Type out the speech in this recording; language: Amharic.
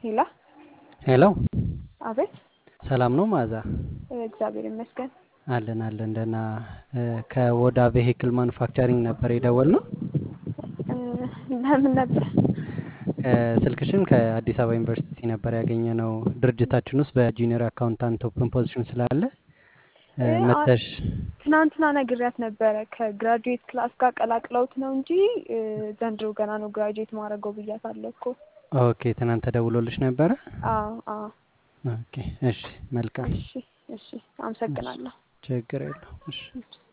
ሄላ ሄሎ አቤት። ሰላም ነው መዓዛ? እግዚአብሔር ይመስገን። አለን አለን ደህና። ከወዳ ቬሂክል ማኑፋክቸሪንግ ነበር የደወልነው። ለምን ነበር? ስልክሽን ከአዲስ አበባ ዩኒቨርሲቲ ነበር ያገኘነው። ድርጅታችን ውስጥ በጁኒየር አካውንታንት ኦፕን ፖዚሽን ስላለ መተሽ ትናንትና ነግሬያት ነበረ። ከግራጁዌት ክላስ ጋር ቀላቅለውት ነው እንጂ ዘንድሮ ገና ነው ግራጁዌት ማድረገው ብያታለሁ እኮ። ኦኬ ትናንት ተደውሎልሽ ነበረ? አዎ አዎ። ኦኬ እሺ መልካም። እሺ እሺ፣ አመሰግናለሁ። ችግር የለውም። እሺ